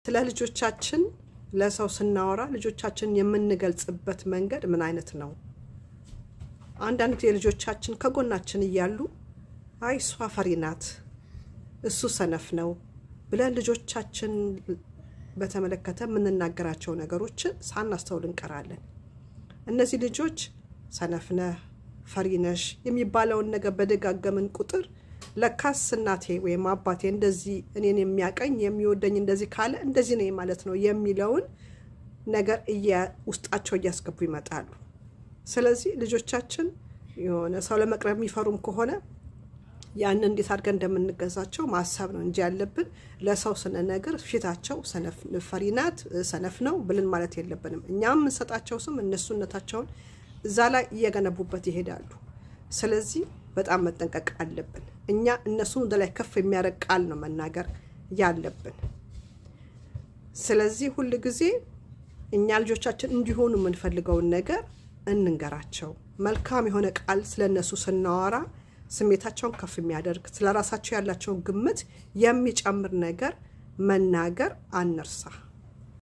ስለ ልጆቻችን ለሰው ስናወራ ልጆቻችን የምንገልጽበት መንገድ ምን አይነት ነው? አንዳንድ ጊዜ ልጆቻችን ከጎናችን እያሉ አይ እሷ ፈሪ ናት፣ እሱ ሰነፍ ነው ብለን ልጆቻችን በተመለከተ የምንናገራቸው ነገሮችን ሳናስተውል እንቀራለን። እነዚህ ልጆች ሰነፍ ነህ፣ ፈሪ ነሽ የሚባለውን ነገር በደጋገምን ቁጥር ለካስ እናቴ ወይም አባቴ እንደዚህ እኔን የሚያቀኝ የሚወደኝ እንደዚህ ካለ እንደዚህ ነኝ ማለት ነው የሚለውን ነገር ውስጣቸው እያስገቡ ይመጣሉ። ስለዚህ ልጆቻችን የሆነ ሰው ለመቅረብ የሚፈሩም ከሆነ ያንን እንዴት አድርገን እንደምንገዛቸው ማሰብ ነው እንጂ ያለብን ለሰው ስንነግር ፊታቸው ፈሪ ናት፣ ሰነፍ ነው ብልን ማለት የለብንም። እኛም የምንሰጣቸው ስም እነሱነታቸውን እዛ ላይ እየገነቡበት ይሄዳሉ። ስለዚህ በጣም መጠንቀቅ አለብን። እኛ እነሱን ወደ ላይ ከፍ የሚያደርግ ቃል ነው መናገር ያለብን። ስለዚህ ሁል ጊዜ እኛ ልጆቻችን እንዲሆኑ የምንፈልገውን ነገር እንንገራቸው። መልካም የሆነ ቃል ስለ እነሱ ስናወራ ስሜታቸውን ከፍ የሚያደርግ ስለ ራሳቸው ያላቸውን ግምት የሚጨምር ነገር መናገር አንርሳ።